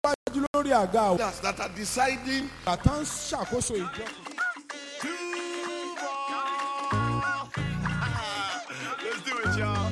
wájú lórí àga àwọn Leaders that are deciding àtà ń ṣàkóso ìjọ. Let's do it, y'all.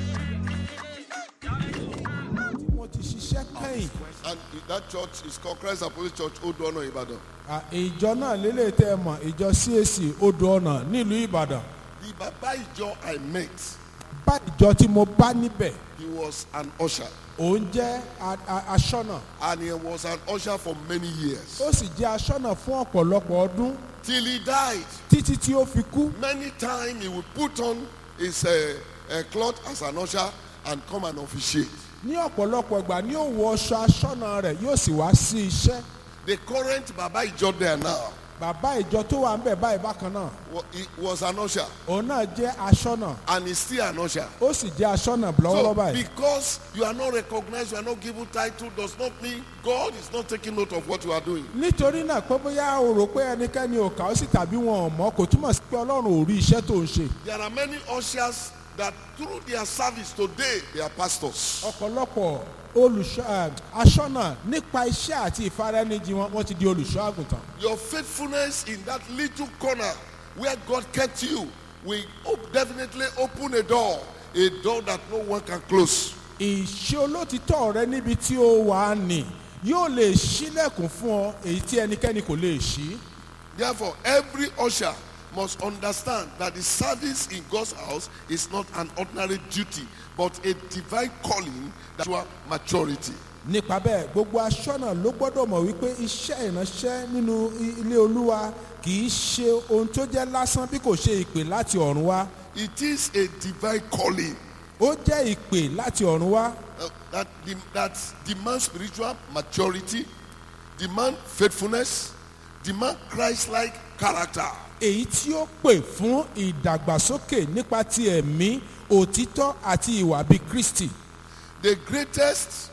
tí wọ́n ti ṣiṣẹ́ kẹ́yìn. And that church is called Christ Apostolic Church, Odono Ibadan. À, ìjọ náà lélẹ̀ tẹ́ ẹ mọ̀ ìjọ CAC odò ọ̀nà nílùú Ìbàdàn. The Baba Ijo I met, bá ìjọ tí mo bá níbẹ̀ he was an usher. òun jẹ́ a- a- aṣọ́nà And he was an usher for many years. ó sì jẹ́ aṣọ́nà fún ọ̀pọ̀lọpọ̀ ọdún Till he died. títí tí ó fi kú. Many times he would put on his uh, uh, cloth as an usher and come and officiate. ní ọ̀pọ̀lọpọ̀ ìgbà ní ó wọ aṣọ aṣọ́nà rẹ̀ yóò sì wá sí iṣẹ́. The current Baba Ijo there now, bàbá ìjọ tó wà ń bẹ̀ báyìí bákan náà wa- he was an usher òun náà jẹ́ aṣọ́nà and he's still an usher. ó sì jẹ́ aṣọ́nà lọ́wọ́lọ́wọ́ So báyìí. because you are not recognized, you are not given title, does not mean God is not taking note of what you are doing. nítorí náà pé bóyá o rò pé ẹnikẹ́ni ò kà ó sì tàbí wọn ò mọ̀ kò túmọ̀ sí pé ọlọ́run ò rí iṣẹ́ tó ń ṣe. There are many ushers that through their service today, they are pastors. ọ̀pọ̀lọpọ̀ olùṣọ́ ẹ̀, aṣọ́nà nípa iṣẹ́ àti ìfaraẹnijì wọn wọ́n ti di olùṣọ́ àgùntàn. Your faithfulness in that little corner where God kept you will op- definitely open a door, a door that no one can close. ìṣe olótìtọ́ rẹ níbi tí ó wà á nì yóò lè ṣílẹ̀kùn fún ọ èyí tí ẹnikẹ́ni kò lè ṣí. Therefore, every usher must understand that the service in God's house is not an ordinary duty, but a divine calling that you are maturity. nípa bẹ́ẹ̀ gbogbo aṣọ́nà ló gbọ́dọ̀ mọ̀ wípé iṣẹ́ ìránṣẹ́ nínú i- ilé olúwa kì í ṣe ohun tó jẹ́ lásán bí kò ṣe ìpè láti ọ̀run wá It is a divine calling ó jẹ́ ìpè láti ọ̀run wá uh, that, dem- that demands spiritual maturity, demand faithfulness, demand Christ-like character. èyí tí ó pè fún ìdàgbàsókè nípa ti ẹ̀mí òtítọ́ àti ìwà bíi kristi The greatest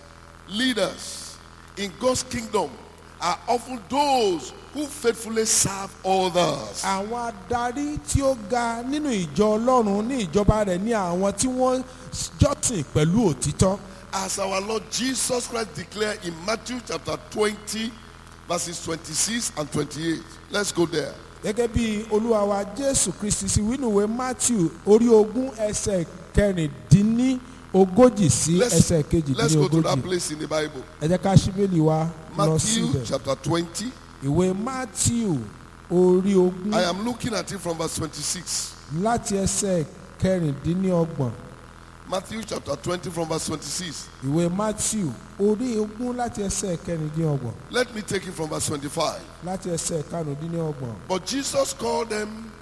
leaders in God's kingdom are often those who faithfully serve others. àwọn adarí tí ó ga nínú ìjọ ọlọ́run ní ìjọba rẹ̀ ní àwọn tí wọ́n jọ́sìn pẹ̀lú òtítọ́ As our Lord Jesus Christ declared in Matthew chapter 20, verses 26 and 28. Let's go there. gẹ́gẹ́ bí olúwa wa jésù kristi sí wínúwé matthew orí ogún ẹsẹ̀ kẹrìndínní ogójì sí Let's, ẹsẹ̀ let's kejìdínní go to that ogójì place in the Bible. ẹ jẹ́ ká ṣíbélì wa lọ Matthew síbẹ̀ chapter 20. ìwé matthew orí ogún I am looking at it from verse 26. láti ẹsẹ̀ kẹrìndínní ọgbọ̀n Matthew chapter 20 from verse 26. ìwé matthew orí ogún láti ẹsẹ̀ kẹrìndínní ọgbọ̀n Let me take it from verse 25. láti ẹsẹ̀ karùndínní ọgbọ̀n But Jesus called them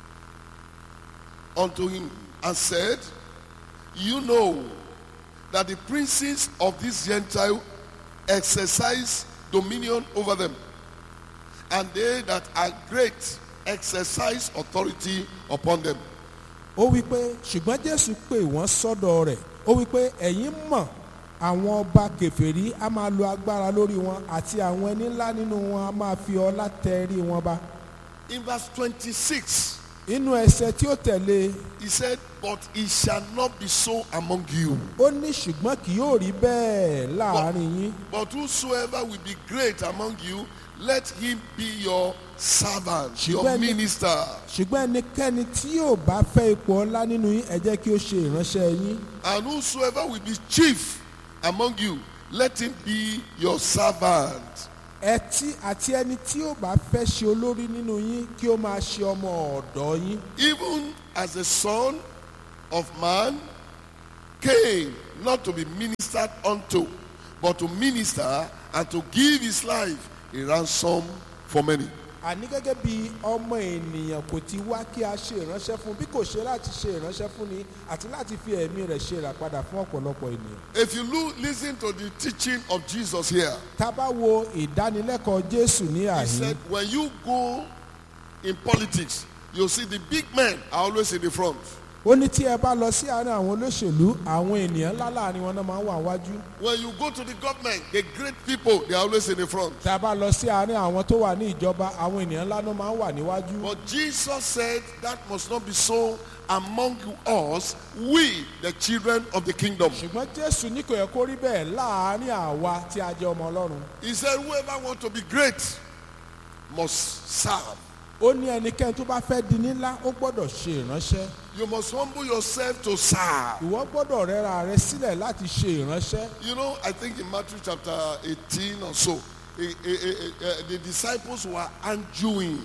unto him and said, You know that the princes of this Gentile exercise dominion over them, and they that are great exercise authority upon them. ó wí pé ṣùgbọ́n jésù pè wọ́n sọ́dọ̀ rẹ̀ ó wí pé ẹ̀yin mọ̀ àwọn ọba kèfèrí a máa lo agbára lórí wọn àti àwọn ẹni ńlá nínú wọn a máa fi ọlá tẹrí wọn bá In verse 26, inú ẹsẹ̀ tí ó tẹ̀lé he said, But it shall not be so among you. ó ní ṣùgbọ́n kì yóò rí bẹ́ẹ̀ láàrin yín But whosoever will be great among you, let him be your servant, your Ṣùgbọ́n ẹni- minister. ṣùgbọ́n ẹnikẹ́ni tí yóò bá fẹ́ ipò ọlá nínú yín ẹ jẹ́ kí ó ṣe ìránṣẹ́ yín And whosoever will be chief among you, let him be your servant. ẹtí àti ẹni tí yóò bá fẹ́ ṣe olórí nínú yín kí ó máa ṣe ọmọ ọ̀dọ́ yín Even as the Son of Man came not to be ministered unto, but to minister and to give his life a ransom for many. àní gẹ́gẹ́ bí ọmọ ènìyàn kò ti wá kí a ṣe ìránṣẹ́ fún bí kò ṣe láti ṣe ìránṣẹ́ fún ni àti láti fi ẹ̀mí rẹ̀ ṣe ìràpadà fún ọ̀pọ̀lọpọ̀ ènìyàn. If you look, listen to the teaching of Jesus here, tá a bá wo ìdánilẹ́kọ̀ọ́ jésù ní he àhín said, when you go in politics, you'll see the big men are always in the front. ó ní tí ẹ bá lọ sí àárín àwọn olóṣèlú àwọn ènìyàn ńlá láàrin wọn náà máa ń wà wájú When you go to the government, the great people, they are always in the front. tá a bá lọ sí àárín àwọn tó wà ní ìjọba àwọn ènìyàn ńlá náà máa ń wà níwájú. But Jesus said that must not be so among us, we, the children of the kingdom. ṣùgbọ́n jésù ní kò yẹ kó rí bẹ́ẹ̀ láàárín àwa tí a jẹ́ ọmọ ọlọ́run He said, whoever wants to be great must serve. ó ní ẹnikẹ́ni tó bá fẹ́ di nílá ó gbọ́dọ̀ ṣe ìránṣẹ́ You must humble yourself to serve. ìwọ gbọ́dọ̀ rẹra rẹ sílẹ̀ láti ṣe ìránṣẹ́ You know, I think in Matthew chapter 18 or so, eh, eh, eh, eh, the disciples were arguing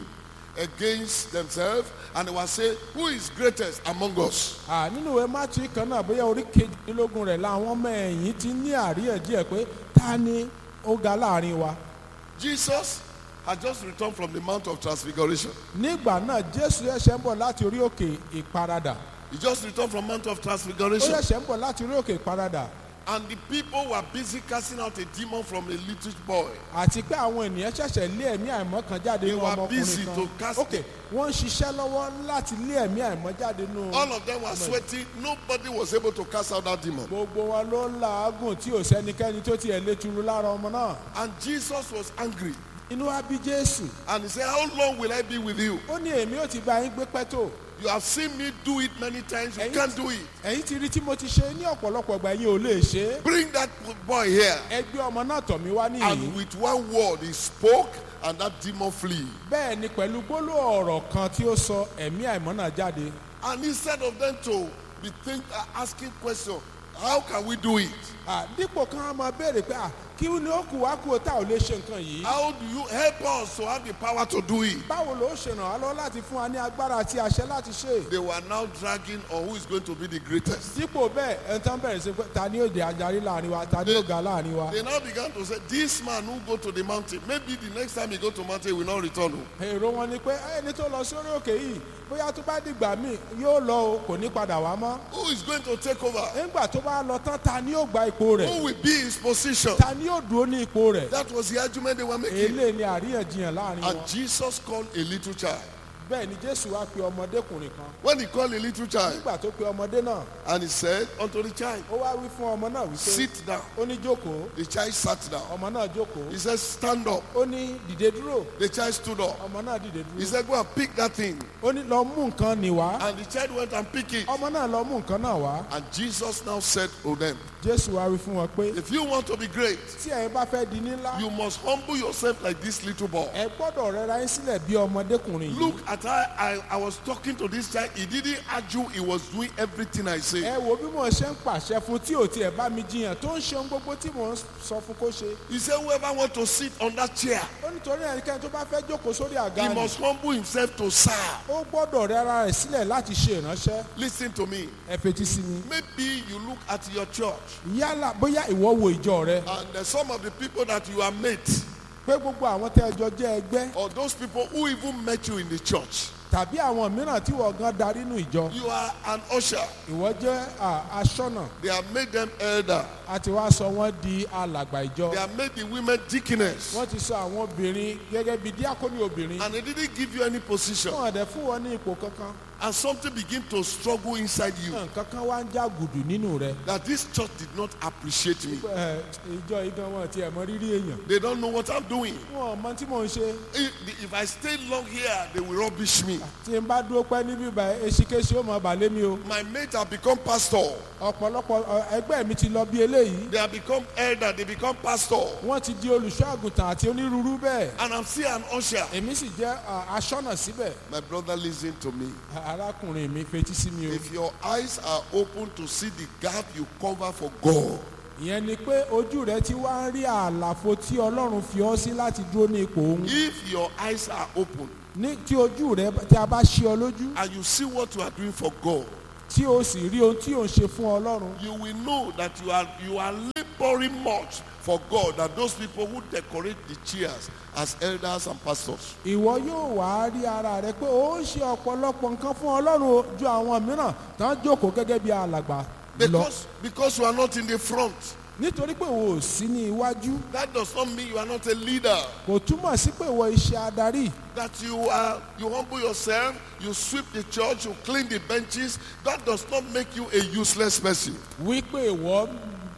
against themselves and they were saying, who is greatest among us? À, nínú ìwé mátì kan náà bóyá orí kejìdínlógún rẹ̀ làwọn ọmọ ẹ̀yìn ti ní àríyànjiyàn pé ta ni ó ga láàrin wa Jesus had just returned from the Mount of Transfiguration. nígbà náà jésù ẹ̀ṣẹ̀ ń bọ̀ láti orí òkè ìparadà He just returned from Mount of ó Transfiguration. ẹ̀ṣẹ̀ ń bọ̀ láti orí òkè ìparadà And the people were busy casting out a demon from a little boy. àti pé àwọn ènìyàn ṣẹ̀ṣẹ̀ lé ẹ̀mí àìmọ́ kan jáde They nínú were busy ọmọkùnrin to kan cast ok wọ́n ń ṣiṣẹ́ lọ́wọ́ láti lé ẹ̀mí àìmọ́ jáde nínú All of them were sweating. Nobody was able to cast out that demon. gbogbo wọn ló ń làágùn tí ò sẹ́nikẹ́ni tó tiẹ̀ lé turu lára ọmọ náà And Jesus was angry. inú wa bí jésù And he said, How long will I be with you? ó ní èmi ò ti bá yín gbé pẹ́ tó You have seen me do it many times. You Ẹ̀yin- can't do it. ẹ̀yin ti rí tí mo ti ṣe ní ọ̀pọ̀lọpọ̀ ìgbà yín ò lè ṣe é Bring that boy here. ẹ gbé ọmọ náà tọ̀ mí wá And nìyí with one word, he spoke, and that demon flee. bẹ́ẹ̀ ni pẹ̀lú gbólóhùn ọ̀rọ̀ kan tí ó sọ ẹ̀mí àìmọ́ náà jáde And instead of them to be think, uh, asking questions, how can we do it? À, dípò kan á máa béèrè pé à, kí ni ó kù wá kú o tá ò lè ṣe nǹkan yìí How do you help us to have the power to do it? báwo ló ṣe ràn wá lọ́wọ́ láti fún wa ní agbára àti àṣẹ láti ṣe They were now dragging on who is going to be the greatest. dípò bẹ́ẹ̀ ẹni tán bẹ̀rẹ̀ sí pé ta ni ó jẹ́ adarí láàrin wa ta ni ó ga láàrin wa They now began to say, This man who go to the mountain, maybe the next time he go to mountain, he will not return. o." èrò wọn ni pé ẹni tó lọ sórí òkè yìí bóyá tó bá dìgbà míì yóò lọ o kò ní padà wá mọ́ Who is going to take over? nígbà tó bá lọ tán ta ni yóò gba ipò rẹ̀ Who will be his position? ta ni yóò dúró ní ipò rẹ̀ That was the argument they were making. eléyìí ni àríyànjiyàn láàrin And wọn Jesus called a little child. bẹ́ẹ̀ ni jésù wá pe ọmọdékùnrin kan When he called a little child, nígbà tó pe ọmọdé náà and he said unto the child, ó wá wí fún ọmọ náà wípé Sit down. ó ní jókòó The child sat down. ọmọ náà jókòó He said, Stand up. ó ní dìde dúró The child stood up. ọmọ náà dìde He dúró said, Go and pick that thing. ó ní lọ mú nǹkan nì wá And the child went and picked it. ọmọ náà lọ mú nǹkan náà wá And Jesus now said to them, jésù wá wí fún wọn pé If you want to be great, tí ẹ̀yin bá fẹ́ di nílá you must humble yourself like this little boy. ẹ gbọ́dọ̀ rẹra yín sílẹ̀ bí ọmọdékùnrin yìí Look at how I, I was talking to this child. He didn't argue. He was doing everything I ẹ say. wo bí mo ṣe ń pàṣẹ fún tí ò tiẹ̀ bá mi jiyàn tó ń ṣe ohun gbogbo tí mò ń sọ fún kó ṣe He said, whoever want to sit on that chair, ó nítorí ẹnikẹ́ni tó bá fẹ́ jókòó sórí àga he ni must humble himself to serve. ó gbọ́dọ̀ rẹra rẹ̀ sílẹ̀ láti ṣe ìránṣẹ́ Listen to me. ẹ fetí sí mi Maybe you look at your church yálà bóyá ìwọ wo ìjọ rẹ and there's some of the people that you are met pé gbogbo àwọn tẹ́ ẹ jọ jẹ́ ẹgbẹ́ or those people who even met you in the church. tàbí àwọn mìíràn tí wọ́n gan darí nù ìjọ You are an usher. ìwọ jẹ́ à, aṣọ́nà They have made them elder. àti wá sọ wọ́n di alàgbà ìjọ They have made the women deaconess. wọ́n ti sọ àwọn obìnrin gẹ́gẹ́ bí díákónì obìnrin And they didn't give you any position. wọ́n dẹ̀ fún wọn ní ipò kankan And something begin to struggle inside you. nǹkan kan wá ń já gùdù nínú rẹ That this church did not appreciate me. Ẹ, ìjọ igan wọn ti ẹ̀ mọ rírì èèyàn They don't know what I'm doing. wọn ò mọ tí mò ń ṣe If, if I stay long here, they will rubbish me. tí n bá dúró pẹ́ níbí báyìí eṣikéṣi ó mọ bàlẹ́ mi o My mates have become pastor. ọ̀pọ̀lọpọ̀ ọ, ẹgbẹ́ mi ti lọ bí eléyìí They have become elder. They become pastor. wọ́n ti di olùṣọ́ àgùntàn àti onírúurú bẹ́ẹ̀ And I'm still an usher. èmi sì jẹ́ à, aṣọ́nà síbẹ̀ My brother, listen to me. arákùnrin mi fetí sí mi o If your eyes are open to see the gap you cover for God, ìyẹn ni pé ojú rẹ ti wá ń rí àlàfo tí ọlọ́run fi ọ́ sí láti dúró ní ipò òun if your eyes are open ní tí ojú rẹ tí a bá ṣí ọ lójú and you see what you are doing for God, tí o sì rí ohun tí ò ń ṣe fún ọlọ́run you will know that you are you are laboring much for God than those people who decorate the chairs as elders and pastors. ìwọ yóò wá rí ara rẹ pé ó ń ṣe ọ̀pọ̀lọpọ̀ nǹkan fún ọlọ́run o ju àwọn mìíràn tán jókòó gẹ́gẹ́ bí alàgbà lọ Because because you are not in the front, nítorí pé ìwọ ò sí ní iwájú that does not mean you are not a leader. kò túmọ̀ sí pé ìwọ iṣẹ́ adarí That you are you humble yourself, you sweep the church, you clean the benches. That does not make you a useless person. wípé ìwọ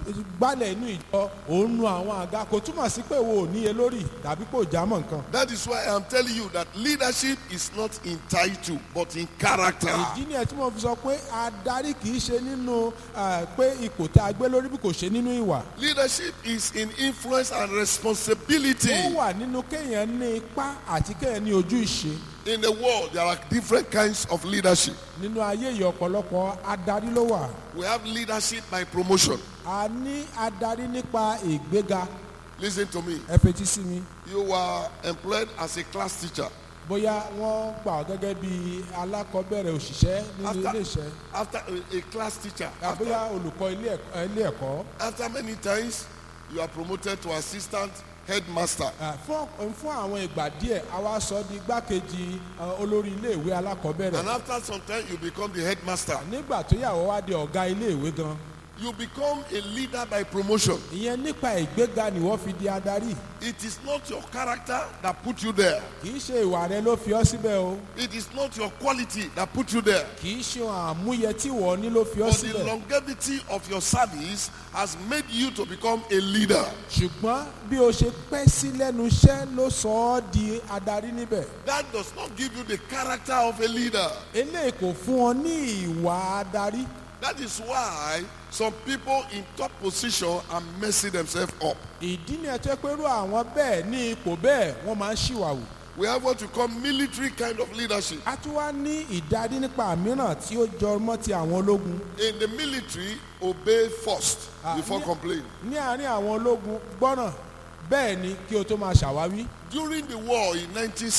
gbálẹ̀ inú ìjọ òun nu àwọn àga kò túmọ̀ sí pé wo ò níye lórí tàbí kò jámọ̀ nǹkan. That is why I'm telling you that leadership is not in title, but in character. ìdí ni ẹ tí mo fi sọ pé adarí kì í ṣe nínú ah, pé ipò tí a gbé lórí bí kò ṣe nínú ìwà. Leadership is in influence and responsibility. ó wà nínú kéèyàn ní ipá àti kéèyàn ní ojú ìṣe. In the world, there are different kinds of leadership. nínú ayé yìí ọ̀pọ̀lọpọ̀ adarí ló wà. We have leadership by promotion. a ní adarí nípa ìgbéga Listen to me. ẹ fetí sí mi. You were employed as a class teacher. bóyá wọ́n gbà ọ́ gẹ́gẹ́ bí alákọ̀ọ́bẹ̀rẹ̀ òṣìṣẹ́ nínú After- ilé iṣẹ́ After a, a class teacher, after, àbóyá olùkọ́ ilé ẹ̀kọ́- ilé ẹ̀kọ́ after many times, you are promoted to assistant headmaster. Ah, fún fún àwọn ìgbà díẹ̀ a wá sọ di igbákejì ah, olórí iléèwé alákọ̀ọ́bẹ̀rẹ̀ And after some time, you become the headmaster. nígbà tó yàwó wá di ọ̀gá iléèwé gan You become a leader by promotion. ìyẹn nípa ìgbéga ni wọ́n fi di adarí It is not your character that put you there. kì í ṣe ìwà rẹ ló fi ọ́ síbẹ̀ o It is not your quality that put you there. kì í ṣe àmúyẹ tí wọ́n ní ló fi ọ́ But the síbẹ̀ longevity of your service has made you to become a leader. ṣùgbọ́n bí o ṣe pẹ́ sí lẹ́nu iṣẹ́ ló sọ ọ́ di adarí níbẹ̀ That does not give you the character of a leader. eléyìí kò fún ọ ní ìwà adarí That is why some people in top position are messing themselves up. ìdí ni ẹ tó pé irú àwọn bẹ́ẹ̀ ní ipò bẹ́ẹ̀ wọ́n máa ń ṣìwàwù We have what we call military kind of leadership. a tún wá ní ìdarí nípa mìíràn tí ó jọ mọ́ ti àwọn ológun In the military, obey first Ah, before yeah. complain. ní àárín àwọn ológun gbọ́ràn bẹ́ẹ̀ ni kí o tó máa ṣàwáwí During the war in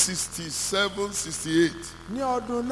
1967-68, ní ọdún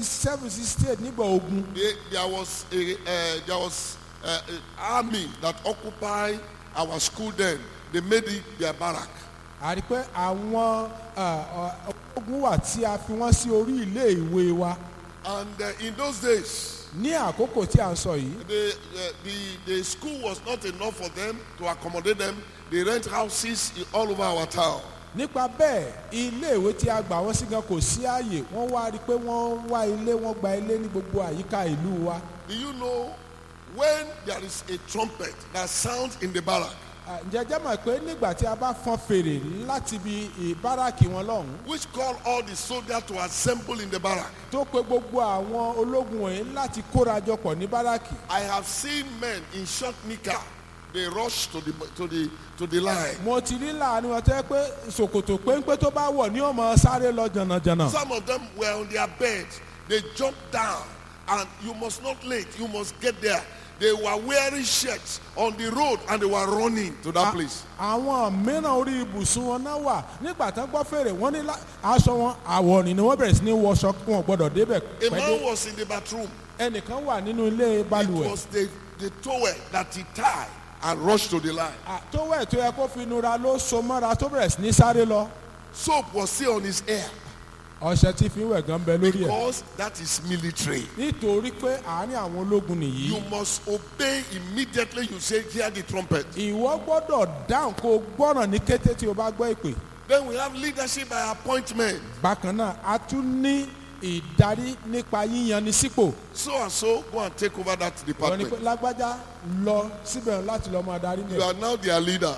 1967-68 nígbà ogun there, there was a uh, there was uh, an army that occupied our school then. They made it their barrack. a rí pé àwọn ah, ah, ológun wà tí a fi wọ́n sí orí ilé ìwé wa And uh, in those days, ní àkókò tí a ń sọ yìí the, uh, the the school was not enough for them to accommodate them. They rent houses i- all over our town. nípa bẹ́ẹ̀ ilé ìwé tí a gbà wọ́n sí gan kò sí ààyè wọ́n wá rí i pé wọ́n wá ilé wọ́n gba ilé ní gbogbo àyíká ìlú wa Do you know when there is a trumpet that sounds in the barrack? Ah, ǹjẹ́ jẹ́ mọ̀ pé nígbà tí a bá fọn fèrè láti ibi ìbáràkì wọn lọ́hùn which call all the soldiers to assemble in the barrack. tó pe gbogbo àwọn ológun wọ̀nyí láti kórajọ pọ̀ ní báràkì I have seen men in short knicker. They rush to the to the to the line. mo ti rí láàánú wọn tẹ́ pé ṣòkòtò péńpé tó bá wọ̀ ní ọmọ sáré lọ jànàjànà Some of them were on their bed. They jumped down, and you must not late. You must get there. They were wearing shirts on the road, and they were running to that place. àwọn mìíràn orí ibùsùn wọn náà wà nígbà tán gbọ́ fèrè wọ́n ní lá- aṣọ wọn àwọ̀rìn ni wọ́n bẹ̀rẹ̀ sí ní wọṣọ wọn ò gbọ́dọ̀ débẹ̀ A man pẹ́dé was in the bathroom. ẹnìkan wà nínú ilé It balùwẹ̀ was the the towel that he tied and rushed to the line. Ah, tó wẹ̀ tó yẹ kó fi nura ló so mọ́ra tó bẹ̀rẹ̀ sí ní sáré lọ Soap was still on his hair ọṣẹ tí fi ń wẹ̀ gan bẹ lórí ẹ̀ because that is military. nítorí pé àárín àwọn ológun nìyí You must obey immediately. You say, "Hear the trumpet." ìwọ gbọ́dọ̀ dáhùn kó o gbọ́ràn ní kété tí o bá gbọ́ ìpè Then we have leadership by appointment. bákan náà a tún ní ìdarí nípa yíyan ní sípò So and so, go and take over that wọ́n ní pé department. lágbájá lọ síbẹ̀ láti lọ́ọ́ máa darí You mi are now their leader.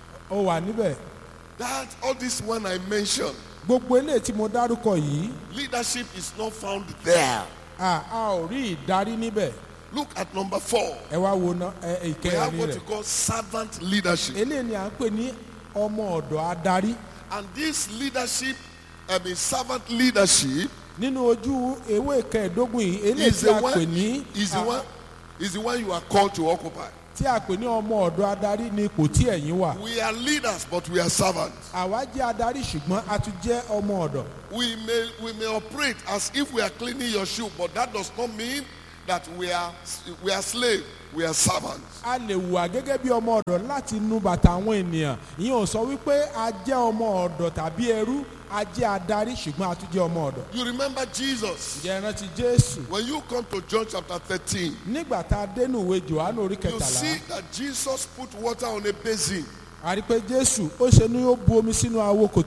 ó wà níbẹ̀ That all this one I mentioned, gbogbo eléyìí tí mo dárúkọ yìí leadership is not found there. a a ò rí ìdarí níbẹ̀ Look at number four. ẹ wá wo ná ẹ We have ìkẹrin what rẹ̀ you call servant leadership. eléyìí ni à ń pè ní ọmọ ọ̀dọ̀ adarí And this leadership, I mean servant leadership, nínú ojú ewé kẹẹ̀ẹ́dógún yìí eléyìí is tí the a pè one ní is the a- one is the one you are called to occupy. tí a pè ní ọmọ ọ̀dọ̀ adarí ní ipò tí ẹ̀yin wà We are leaders, but we are servants. àwa jẹ́ adarí ṣùgbọ́n a tún jẹ́ ọmọ ọ̀dọ̀ We may we may operate as if we are cleaning your shoe, but that does not mean that we are we are slave. We are servants. a lè wà gẹ́gẹ́ bí ọmọ ọ̀dọ̀ láti nu bàtà àwọn ènìyàn ìyẹn ò sọ wípé a jẹ́ ọmọ ọ̀dọ̀ tàbí ẹrú a jẹ́ adarí ṣùgbọ́n a tún jẹ́ ọmọ ọ̀dọ̀ You remember Jesus ǹjẹ́ ẹ rántí jésù when you come to John chapter 13. nígbà tá a dénú ìwé johannu orí You kẹtàlá see that Jesus put water on a basin. a rí i pé jésù ó ṣe ní ó bu omi sínú awo kòtò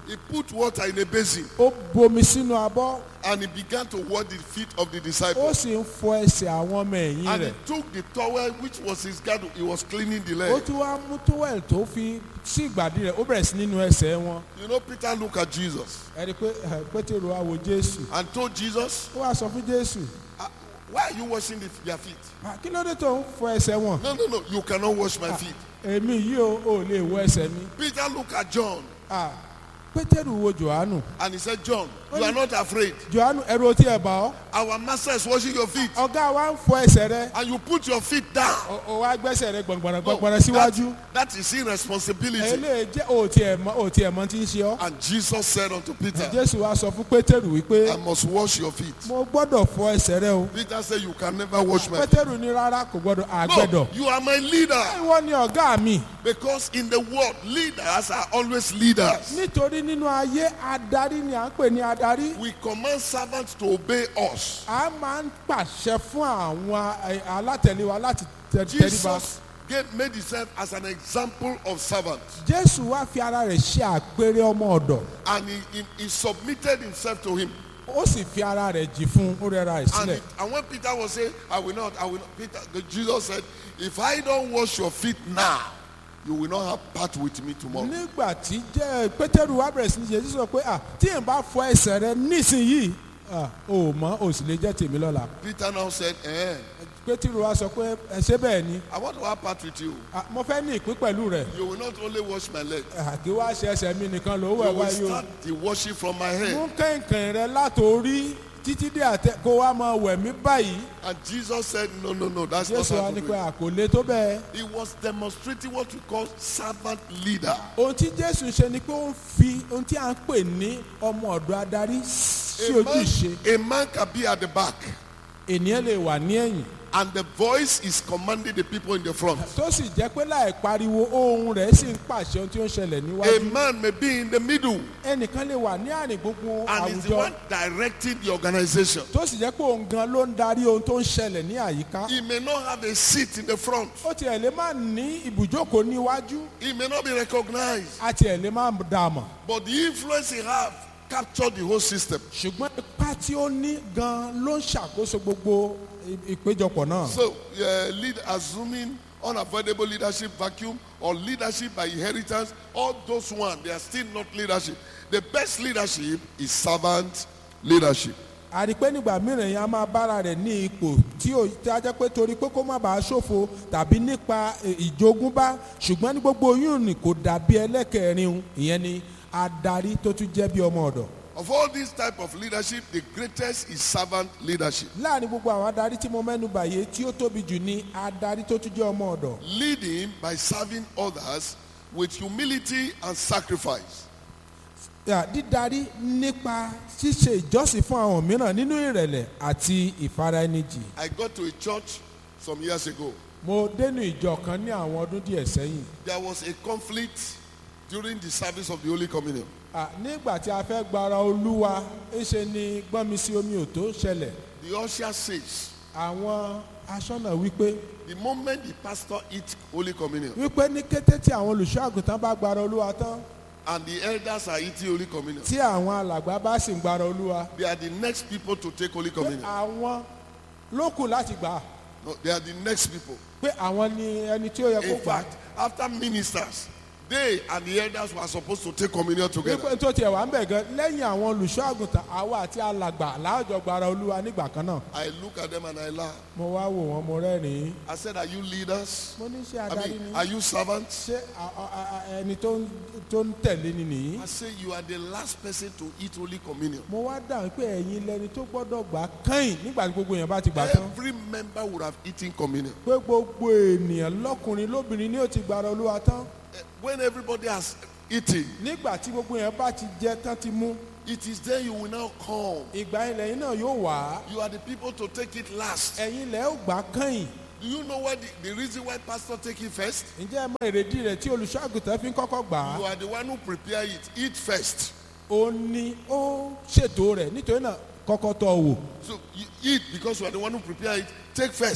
He put water in a basin ó bomi sínú abọ́ and he began to wash the feet of the ó disciples. sì ń fọ ẹsẹ̀ àwọn ọmọ ẹ̀yìn And he rẹ̀ took the towel which was his girdle. He was cleaning the ó leg. tún wá mú tówẹ̀lì tó fi sí ìgbàdí rẹ̀ ó bẹ̀rẹ̀ sí nínú ẹsẹ̀ wọn You know, Peter looked at Jesus ẹ̀rí pé ẹ̀, pétérù á wo jésù and told Jesus, ó wá sọ fún jésù "Ah, Why are you washing the, their feet? "Ah, kí ló dé tó ń fọ ẹsẹ̀ wọn No, no, no. You cannot wash my feet. èmi yìí ò ò lè wọ ẹsẹ̀ mi Peter looked at John Ah, pétérù wo johannu and he said, John, you are not afraid. johannu ẹ̀rù otí ẹ̀ bá ọ́ Our master is washing your feet. ọ̀gá wa ń fọ ẹsẹ̀ rẹ And you put your feet down. ó- ó wá gbẹ́sẹ̀ rẹ gbọ̀ngbọ̀nà No, gbọ̀ngbọ̀nà síwájú that, that is irresponsibility. eléyìí jẹ́ òtí ẹ̀ mọ́ òtí ẹ̀ mọ́ tí ń ṣe ọ́ And Jesus said unto Peter, jésù wa sọ fún pétérù wípé I must wash your feet. mo gbọ́dọ̀ fọ ẹsẹ̀ rẹ o Peter said, You can never wash my feet. pétérù ní rárá kò gbọ́dọ̀ àgbẹ̀dọ̀ No, you are my leader. ìwọ ni ọ̀gá mi Because in the world, leaders are always leaders. nítorí nínú ayé adarí ni à ń pè ní adarí We command servants to obey us. a máa ń pàṣẹ fún àwọn ẹ, alátẹ̀lé wa láti tẹ- tẹríba Jesus gave, made himself as an example of servants. jésù wá fi ara rẹ̀ ṣe àpẹẹrẹ ọmọ ọ̀dọ̀ And he, he, he submitted himself to him. ó sì fi ara rẹ̀ jì fún un ó rẹra rẹ̀ And, sílẹ̀ it- and when Peter was saying, I will not, I will not, Peter, Jesus said, If I don't wash your feet now, you will not have part with me tomorrow. nígbà tí jẹ́ pétérù wá bẹ̀rẹ̀ sí ní jésù sọ pé "Ah, tí n bá fọ ẹsẹ̀ rẹ nísìnyìí ah, o ò mọ́ o sì lè jẹ́ tèmi lọ́la Peter now said, Eh, pétérù wá sọ pé ẹ ṣé bẹ́ẹ̀ ni I want to have part with you. Ah, mo fẹ́ ní ìpín pẹ̀lú rẹ̀ You will not only wash my leg, Ah, kí wá ṣe ẹsẹ̀ mi nìkan ló you wẹ̀ will wáyé o start the washing from my head. mú kẹ̀kẹ́ rẹ látòrí títí dé àtẹ kó wá máa wẹ̀ mí báyìí And Jesus said, No, no, no, that's not jésù how wa to ní do pé it. àkòlé tó bẹ́ẹ̀ He was demonstrating what we call servant leader. ohun tí jésù ṣe ni pé ó ń fi ohun tí à ń pè ní ọmọ ọ̀dọ̀ adarí sí A ojú man, ìṣe a man can be at the back, ènìyàn lè wà ní ẹ̀yìn and the voice is commanding the people in the front. tó sì jẹ́ pé láì pariwo ohun rẹ̀ sì ń pàṣẹ ohun tí ó ń ṣẹlẹ̀ A níwájú man may be in the middle, ẹnìkan lè wà ní àárín gbogbo and is the àwùjọ one directing the organization. tó sì jẹ́ pé òun gan ló ń darí ohun tó ń ṣẹlẹ̀ ní àyíká He may not have a seat in the front. ó tiẹ̀ lè má ní ibùjókòó níwájú He may not be recognized, a tiẹ̀ lè má dà mọ̀ but the influence he have captured the whole system. ṣùgbọ́n ipa tí ó ní gan ló ń ṣàkóso gbogbo i- ìpéjọpọ̀ náà. So, uh, lead assuming unavoidable leadership vacuum or leadership by inheritance, all those one, they are still not leadership. The best leadership is servant leadership. àrí pé nígbà mìíràn yẹn a máa bára rẹ̀ ní ipò tí ó tí a jẹ́ pé torí pé kó má bàa ṣòfò tàbí nípa eh, ìjogúnbá ṣùgbọ́n ní gbogbo oyún ni kò dàbí ẹlẹ́kẹ̀rin ìyẹn ni adarí tó tún jẹ́ bí ọmọ ọ̀dọ̀. Of all these type of leadership, the greatest is servant leadership. láàrin gbogbo àwọn adarí tí mo mẹ́nu bàyè tí ó tóbi jù ní adarí tó tún jẹ́ ọmọ ọ̀dọ̀. Leading by serving others with humility and sacrifice. Yà, dídarí nípa ṣíṣe ìjọsìn fún àwọn mìíràn nínú ìrẹ̀lẹ̀ àti ìfaraẹnijì. I got to a church some years ago. mo dénú ìjọ kan ní àwọn ọdún díẹ̀ sẹ́yìn. There was a conflict during the service of the Holy Communion. À, nígbà tí a fẹ́ gbara olúwa ńṣe ni gbọ́nmi sí omi ò tó ṣẹlẹ̀ The usher says, àwọn aṣọ́nà wípé the moment the pastor eats Holy Communion wípé ní kété tí àwọn olùṣọ́ àgùntàn bá gbara olúwa tán and the elders are eating Holy Communion, tí àwọn alàgbà bá sì ń gbara olúwa they are the next people to take Holy pé Communion. àwọn ló kù láti gbà á, No, they are the next people. pé àwọn ni ẹni tí ó yẹ kó In gbà á. fact, after ministers, they and the elders were supposed to take communion together. wípé tó tiẹ̀ wá ń bẹ̀ gan lẹ́yìn àwọn olùṣọ́ àgùntàn àwa àti alàgbà láàjọ gbara olúwa nígbà kan náà I look at them and I laugh. mo wá wò wọ́n mo rẹ́rìn-ín I said, Are you leaders? mo ní ṣe I adarí mean, ni are you servants? ṣé a- a- a- ẹni tó ń tó ń tẹ̀lé ni nìyí. I say, You are the last person to eat Holy Communion. mo wá dáhùn pé ẹ̀yin lẹni tó gbọ́dọ̀ gbà kẹ́yìn nígbà tí gbogbo èèyàn bá ti gbà tán Every member would have eaten communion. pé gbogbo ènìyàn lọ́kùnrin lóbìnrin ni ó ti gbàrà olúwa tán Eh, When everybody has eaten, nígbà tí gbogbo èèyàn bá ti jẹ tán ti mú it is then you will now come. ìgbà ilẹ̀ yìí náà yóò wá You are the people to take it last. ẹ̀yin lẹ̀ ó gbà kẹ́yìn Do you know what the, the reason why pastor take it first? ǹjẹ́ ẹ mọ èrèdí rẹ̀ tí olùṣọ́àgùtàn fi ń kọ́kọ́ gbà You á are the one who prepare it. Eat first. ó ní ó ṣètò rẹ̀ nítorí náà kọ́kọ́ tọ́ wò So you eat because you are the one who prepare it. Take first.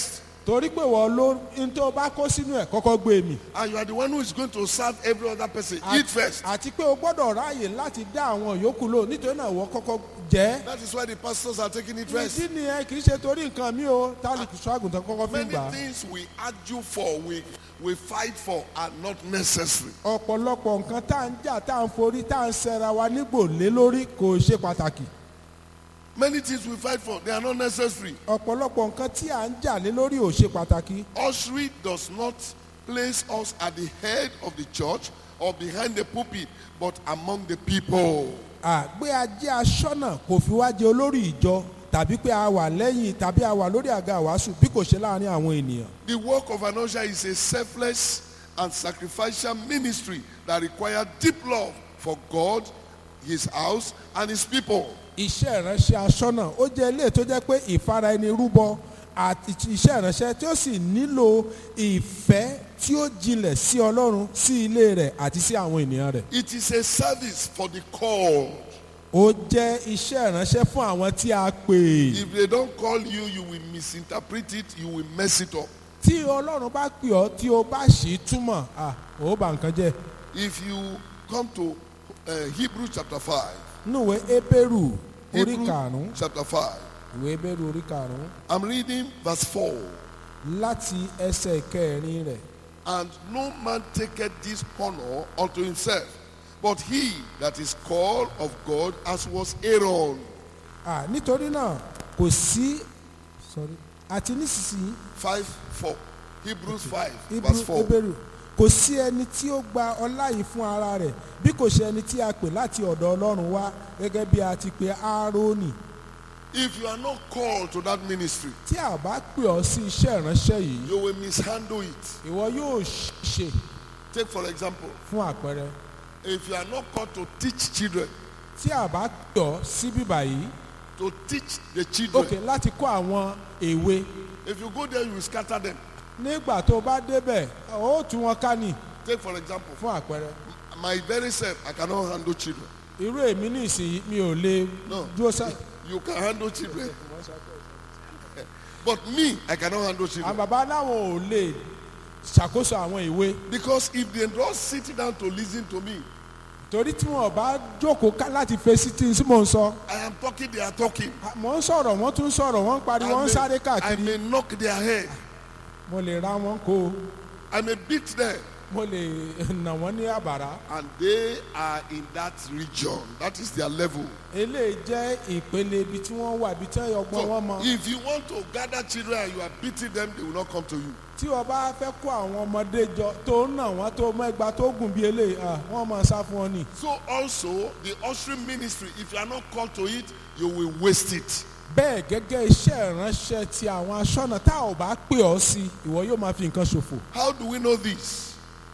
torí pé wọ́n ló ń tó bá kó sínú ẹ̀ kọ́kọ́ gbé mi. And you are the one who is going to serve every other person. Àti- Eat first. àti pé o gbọ́dọ̀ ráàyè láti dá àwọn yòókù lò nítorí náà wọ́n kọ́kọ́ jẹ́. That is why the pastors are taking it first. ìdí nìyẹn kì í ṣe torí nǹkan mi o tálíkù ṣọ́àgùntàn kọ́kọ́ fi Many gbà á. things we argue for, we, we fight for, are not necessary. ọ̀pọ̀lọpọ̀ nǹkan tá à ń jà tá à ń forí tá à ń ṣẹra wa nígbò lé lórí kò ṣe pàtàkì. Many things we fight for, they are not necessary. ọ̀pọ̀lọpọ̀ nǹkan tí à ń jà lé lórí ò ṣe pàtàkì. Ushering does not place us at the head of the church or behind the pulpit, but among the people. àgbé ajé aṣọ́nà kò fi wá jẹ olórí ìjọ tàbí pé a wà lẹ́yìn tàbí a wà lórí àga wàásù bí kò ṣe láàrin àwọn ènìyàn. The work of an usher is a selfless and sacrificial ministry that requires deep love for God, His house, and His people. iṣẹ́ ìránṣẹ́ aṣọ́nà ó jẹ́ ilé tó jẹ́ pé ìfara ẹni rúbọ àti iṣẹ́ ìránṣẹ́ tí ó sì nílò ìfẹ́ tí ó jinlẹ̀ sí ọlọ́run sí ilé rẹ̀ àti sí àwọn ènìyàn rẹ̀. It is a service for the called. ó jẹ́ iṣẹ́ ìránṣẹ́ fún àwọn tí a pè. If they don't call you, you will misinterpret it, you will mess it up. tí ọlọ́run bá pè ọ́ tí o bá ṣì í túmọ̀ à ó bà nǹkan jẹ́. If you come to uh, Hebrews chapter 5, núwèé ebéèrù orí Hebrews karùn-ún chapter 5, ìwé ebéèrù orí karùn-ún I'm reading verse 4. láti ẹsẹ̀ kẹrin rẹ̀. And no man taketh this honor unto himself, but he that is called of God, as was Aaron. à nítorí náà kò sí sorry, àti nísinsìnyí 5 4. Hebrews 5, Hebrew- verse 4. Hébérù kò sí ẹni tí ó gba ọlá yìí fún ara rẹ̀ bí kò ṣe ẹni tí a pè láti ọ̀dọ̀ ọlọ́run wá gẹ́gẹ́ bí a ti pè áárónì If you are not called to that ministry, tí a bá pè ọ́ sí iṣẹ́ ìránṣẹ́ yìí you will mishandle it. ìwọ yóò ṣe Take, for example, fún àpẹẹrẹ if you are not called to teach children, tí a bá pè ọ́ sí bíbà yìí to teach the children, òkè láti kọ́ àwọn èwe if you go there, you will scatter them. nígbà tó bá débẹ̀ ó tú wọn ká ní Take, for example, fún àpẹẹrẹ my very self, I cannot handle children. irú èmi ní ìsìn mi ò lè No. dúró sá You can handle children. But me, I cannot handle àwọn children. bàbá láwọn ò lè ṣàkóso àwọn ìwé Because if they don't sit down to listen to me, torí tí wọn bá jókòó ká láti fèsì tí n sí mò ń sọ I am talking, they are talking. mò ń sọ̀rọ̀ wọ́n tún sọ̀rọ̀ wọ́n ń pariwo wọ́n ń sáré I káàkiri may knock their head. mo lè ra wọn kó o I may beat them. mo lè nà wọ́n ní àbàrá And they are in that region. That is their level. eléyìí jẹ́ ìpele ibi tí wọ́n wà ibi tí ọgbọ́n wọn mọ So if you want to gather children and you are beating them, they will not come to you. tí wọ́n bá fẹ́ kó àwọn ọmọdé jọ tó ń nà wọ́n tó mọ ẹgbàá tó gùn bí eléyìí à, wọ́n máa sá fún ọ ni. So also the ushering ministry, if you are not called to it, you will waste it. bẹ́ẹ̀ gẹ́gẹ́ iṣẹ́ ìránṣẹ́ ti àwọn aṣọ́nà tá ò bá pè ọ́ sí ìwọ yóò máa fi nǹkan ṣòfò. How do we know this?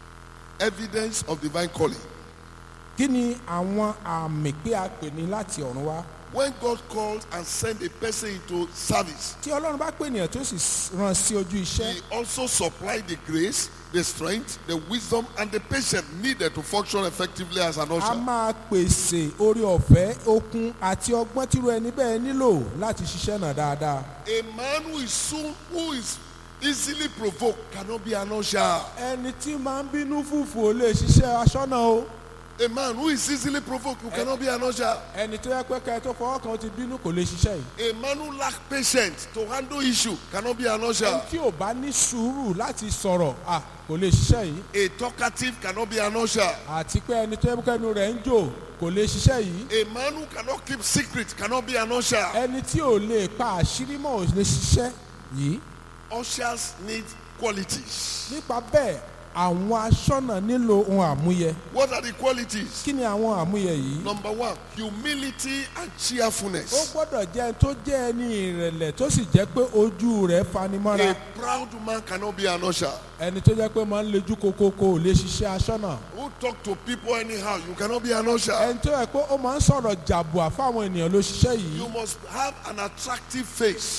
Evidence of divine calling. kí ni àwọn àmì pé a pè ní láti ọ̀run wá. When God calls and sends a person into service, tí ọlọ́run bá pè ènìyàn tó sì rán sí ojú iṣẹ́ He also supplies the grace, the strength, the wisdom, and the patience needed to function effectively as an a usher. máa pèsè orí ọ̀fẹ́ okun àti ọgbọ́n tírú ẹni bẹ́ẹ̀ nílò láti ṣiṣẹ́ náà dáadáa. A man who is soon, who is easily provoked cannot be an usher. ẹni tí máa ń bínú fùfù ò lè ṣiṣẹ́ aṣọ́nà o. A man who is easily provoked who cannot be an usher. ẹni tó yẹ pé kẹ́ ẹ tó fọwọ́ kan ó ti bínú kò lè ṣiṣẹ́ yìí. A man who lacks patience to handle issue cannot be an ẹni usher. tí ò bá ní sùúrù láti sọ̀rọ̀ à kò lè ṣiṣẹ́ yìí. A talkative cannot be an usher. àti pé ẹni tó yẹ pé ẹnu rẹ̀ ń jò kò lè ṣiṣẹ́ yìí. A man who cannot keep secret cannot be an usher. ẹni tí ò lè pa àṣírí mọ́ ò lè ṣiṣẹ́ yìí. Ushers need qualities. nípa bẹ́ẹ̀ àwọn aṣọ́nà nílò ohun àmúyẹ. What are the qualities? kí ni àwọn àmúyẹ yìí. Number one, humility and ó cheerfulness. gbọ́dọ̀ jẹ́ ẹni tó jẹ́ ẹni ìrẹ̀lẹ̀ tó sì jẹ́ pé ojú rẹ̀ fanimọ́ra. A proud man cannot be an usher. ẹni tó jẹ́ pé máa ń lejú kokoko ò lè ṣiṣẹ́ aṣọ́nà. Who talk to people anyhow, you cannot be an usher. ẹni tó yẹ pé ó máa ń sọ̀rọ̀ jàbùà fáwọn ènìyàn ló ṣiṣẹ́ yìí. You must have an attractive face.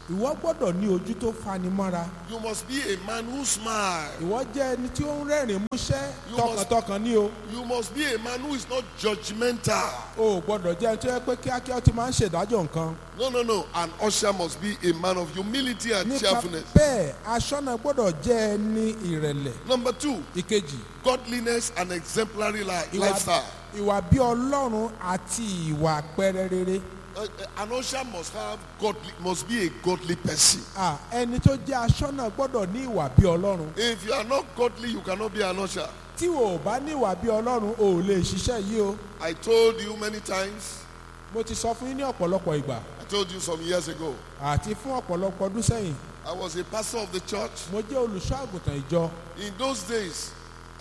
ìwọ gbọ́dọ̀ ní ojú tó fani mọ́ra You must be a man who smiles. ìwọ jẹ́ ẹni tí ó ń rẹ́rìn músẹ́ You must- tọkàntọkàn ní o You must be a man who is not judgmental. o ò gbọ́dọ̀ jẹ́ ẹni tó yẹ pé kíákíá ó ti máa ń ṣèdájọ́ nǹkan No, no, no. An usher must be a man of humility and nípa cheerfulness. bẹ́ẹ̀ aṣọ́nà gbọ́dọ̀ jẹ́ ẹni ìrẹ̀lẹ̀ Number two, ìkejì godliness and exemplary li- ìwà lifestyle. ìwà bí ọlọ́run àti ìwà àpẹẹrẹ rere Uh, uh, an usher must have godly, must be a godly person. Ah, ẹni tó jẹ́ aṣọ́nà gbọ́dọ̀ ní ìwà bí ọlọ́run If you are not godly, you cannot be an usher. tí o ò bá ní ìwà bí ọlọ́run o ò lè ṣiṣẹ́ yìí o I told you many times. mo ti sọ fún yín ní ọ̀pọ̀lọpọ̀ ìgbà I told you some years ago. àti fún ọ̀pọ̀lọpọ̀ ọdún sẹ́yìn I was a pastor of the church. mo jẹ́ olùṣọ́ àgùntàn ìjọ In those days,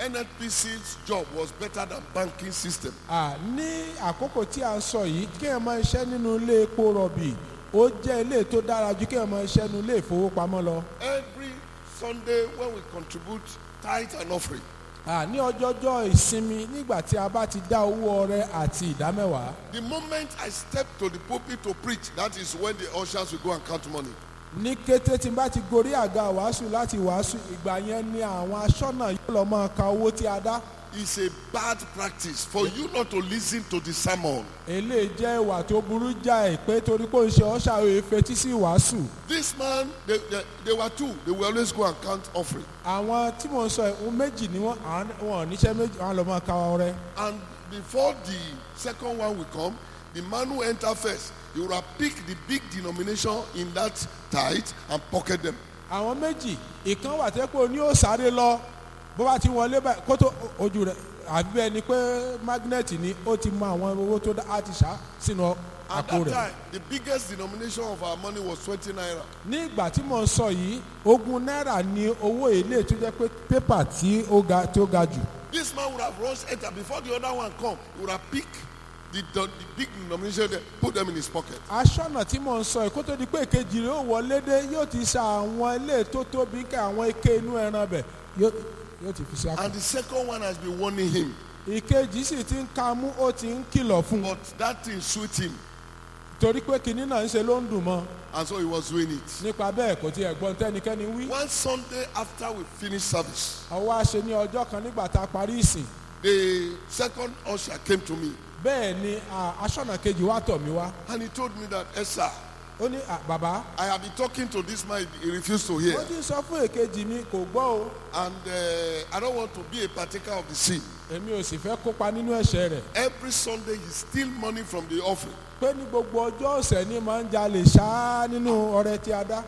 NNPC's job was better than banking system. Ah, ní àkókò tí a ń sọ yìí kí ẹ máa ṣiṣẹ́ nínú ilé epo rọ̀bì ó jẹ́ ilé tó dára ju kí ẹ máa ṣiṣẹ́ nínú ilé ìfowópamọ́ lọ Every Sunday when we contribute tithe and offering, Ah, ní ọjọ́jọ́ ìsinmi nígbà tí a bá ti dá owó ọrẹ àti ìdámẹ́wàá the moment I step to the pulpit to preach, that is when the ushers will go and count money. ní kété tí n bá ti gorí àga wàásù láti wàásù ìgbà yẹn ni àwọn aṣọ́nà yóò lọ máa ka owó tí a dá It's a bad practice for you not to listen to the sermon. eléyìí jẹ́ ìwà tó burú jáì pé torí pé ó ń ṣe ọ́ṣà òye fetí sí wàásù This man, they, they, they were two. They will always go and count offering. àwọn tí mò ń sọ ohun méjì ni wọ́n àwọn- wọn ò níṣẹ́ méjì wọn á lọ máa ka ọrẹ And before the second one will come, the man who enter first, he will have picked the big denomination in that tithe and pocket them. àwọn méjì ìkan wà tẹ́ pé o ní ó sáré lọ bó bá ti wọlé báyìí kó tó ojú rẹ̀ àbí bẹ́ẹ̀ ni pé magnet ni ó ti mọ àwọn owó tó dá á ti ṣá sínú At àpò that rẹ̀. time, the biggest denomination of our money was 20 naira. ní ìgbà tí mò ń sọ yìí ogún náírà ni owó èlé tó jẹ́ pé pépà tí ó ga tí ó ga jù This man would have rushed enter before the other one come. He would have picked the, the, the big denomination there, put them in his pocket. aṣọ́nà tí mò ń sọ yìí kó tó di pé èkejì rẹ̀ ó wọlé dé yóò ti sa àwọn ilé tó tóbi ká àwọn ike inú ẹran bẹ̀ yóò yóò ti fi sí àpò. And the second one has been warning him. ìkejì sì ti ń ka mú ó ti ń kìlọ̀ fún un But that thing suit him. torí pé kinní náà ń ṣe ló ń dùn mọ́ And so he was doing it. nípa bẹ́ẹ̀ kò tiẹ̀ gbọ́n tẹ́nikẹ́ni wí. One Sunday after we finished service, ọwọ́ àṣẹ ní ọjọ́ kan nígbà tá a parí ìsìn the second usher came to me bẹ́ẹ̀ ni à, aṣọ́nà kejì wá tọ̀ mí wá and he told me that, Esther, ó ní "À, bàbá I have been talking to this man, he refused to hear. ó ti sọ fún èkejì mi kò gbọ́ o And uh, I don't want to be a partaker of the sin. èmi ò sì fẹ́ kópa nínú ẹ̀ṣẹ̀ rẹ̀ Every Sunday he steal money from the offering. pé ní gbogbo ọjọ́ ọ̀sẹ̀ ni máa ń jalè ṣáá nínú ọrẹ tí a dá